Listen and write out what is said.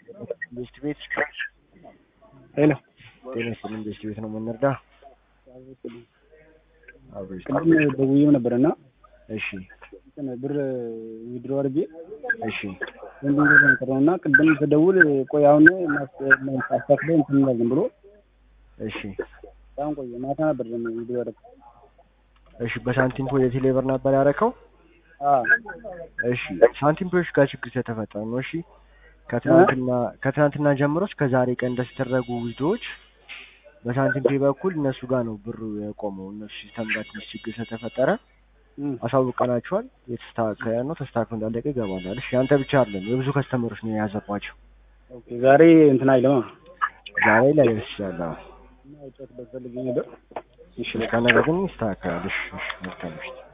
ቤስት ቤት ሄሎ ጤና ይስጥልኝ። ቤስት ቤት ነው የምንረዳ። አብሮ ቅድም ደውዬም ነበር እና እሺ እንትን ብር ዊድሮ አድርጌ እሺ ወንድም ጋር ነበር እና ቅድም ስደውል ቆይ አሁን አስተካክለህ እንትን እንላለን ብሎ እሺ በጣም ቆየ። ማታ ነበር ደግሞ ዊድሮ ያደረኩት። እሺ በሳንቲም ፖ የቴሌ ብር ነበር ያደረከው? አዎ እሺ ሳንቲም ፖዎች ጋር ችግር ስለተፈጠረ ነው። እሺ ከትናንትና ከትናንትና ጀምሮ እስከ ዛሬ ቀን ድረስ የተደረጉ ዊዝዶዎች በሳንቲም ፔ በኩል እነሱ ጋር ነው ብሩ የቆመው። እነሱ ሲስተም ጋር ትንሽ ችግር ስለተፈጠረ እም፣ አሳውቀናቸዋል። የተስተካከለ ነው። ተስተካክሎ እንዳለቀ ይገባላል። እሺ አንተ ብቻ አይደለም የብዙ ከስተመሮች ነው የያዘባቸው። ኦኬ ዛሬ እንትን አይለማ ዛሬ ላይ ደርስ ይችላል። አዎ። እና ውጨት በፈልጌ ነበር። እሺ ከነገ ግን ይስተካከላል። እሺ እሺ መልካም ምሽት።